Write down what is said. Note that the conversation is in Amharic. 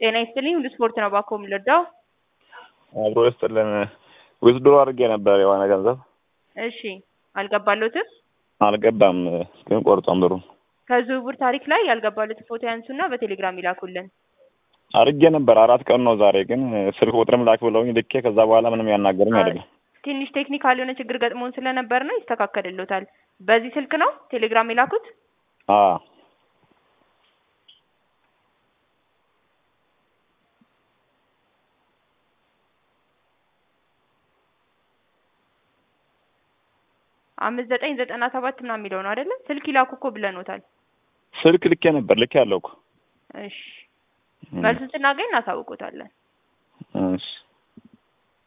ጤና ይስጥልኝ ሁሉ ስፖርት ነው ባኮ የምልወደው። አብሮ ይስጥልን። ዊዝድሮ አድርጌ ነበር የሆነ ገንዘብ እሺ አልገባሎትም። አልገባም፣ ግን ቆርጧን ብሩን ከዝውውር ታሪክ ላይ ያልገባሎትን ፎቶ ያንሱና በቴሌግራም ይላኩልን። አድርጌ ነበር አራት ቀን ነው ዛሬ። ግን ስልክ ቁጥርም ላክ ብለውኝ ልኬ ከዛ በኋላ ምንም ያናገሩኝ አይደለም። ትንሽ ቴክኒካል የሆነ ችግር ገጥሞን ስለነበር ነው፣ ይስተካከልሎታል። በዚህ ስልክ ነው ቴሌግራም የላኩት? አዎ አምስት ዘጠኝ ዘጠና ሰባት ምናምን የሚለው ነው አይደለም? ስልክ ይላኩ እኮ ብለኖታል። ስልክ ልኬ ነበር ልኬ ያለው እኮ። እሺ መልሱን ስናገኝ እናሳውቆታለን። እሺ